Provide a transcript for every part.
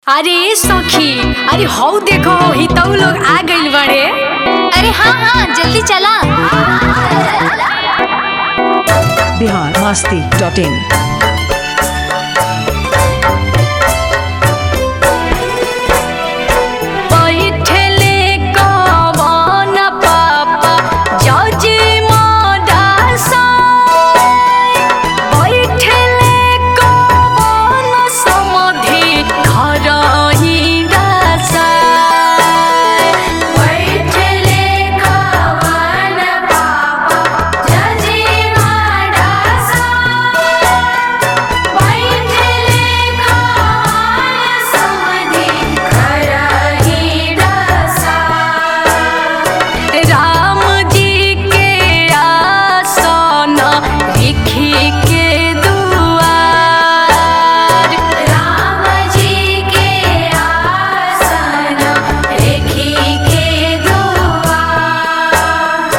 अरे सखी अरे हौ देखो हितऊ लोग आ गइल बाड़े अरे हाँ हाँ जल्दी चला बिहार मस्ती डॉट इन बैठले कवन पापा जजी मडासा बैठले कवन समधि घरही डासा बैठले कवन पापा जजी मडासा बैठले कवन समधि घरही डासा राम जी के आसन लिखी के दुआर राम जी के आसन लिखी के दुआर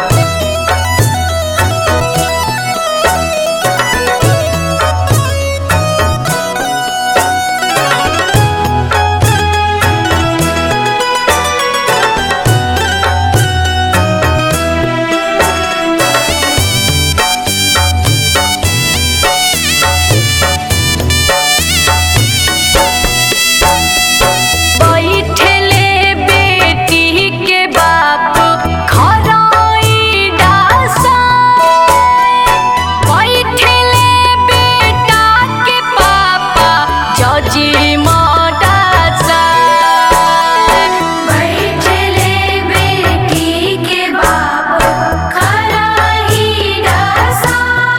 बैठले बेटी के बाप खराई डासा बैठले बेटा के पापा जजी मडासा बैठले बेटी के बाप खराई डासा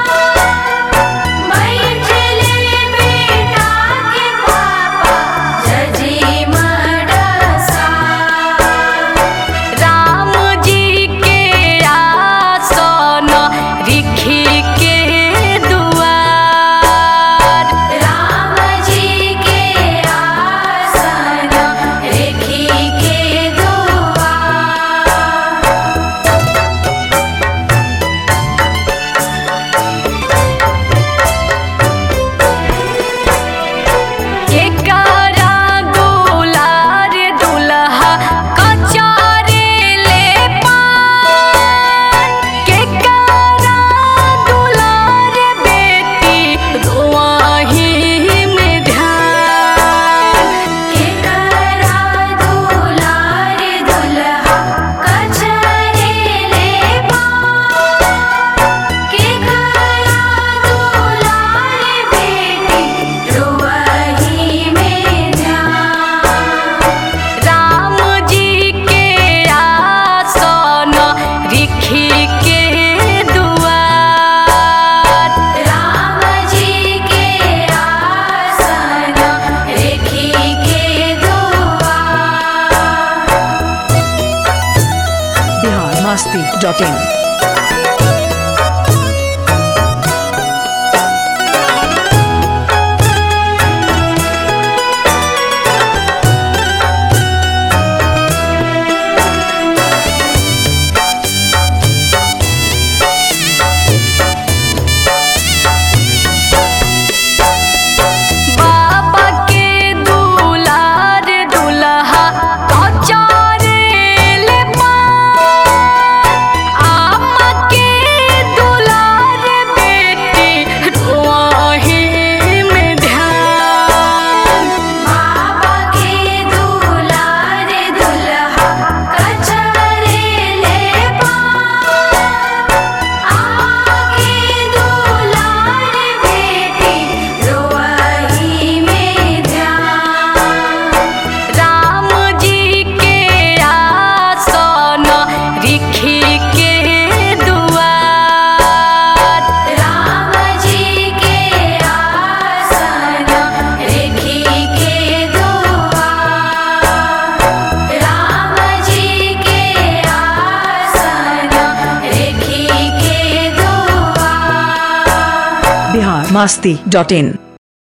बैठले बेटा के पापा जजी मडासा राम जी के आसन रिखी के दुआर राम जी के आसन रिखी के दुआर एकरा दुलार दुल्हा कचारे ले पान केकरा दुलार बेटी रुआही में ध्यान केकरा दुलार दुल्हा कचारे ले पान केकरा दुलार बेटी रुआही में ध्यान राम जी के आसन रिखी के दुआर राम जी के आसन रिखी के दुआर बिहार मस्ती डॉट इन बाबा के दुलार दुल्हा कचारे ले पान आमा के दुलार बेटी रुआही में ध्यान बाबा के दुलार दुल्हा कचारे ले पान आके दुलार बेटी रोही में ध्यान राम जी के आसन रिखी के दुआर राम जी के आसन रिखी के दुआर राम जी के आसन रिखी के दुआर बिहार मस्ती डॉट इन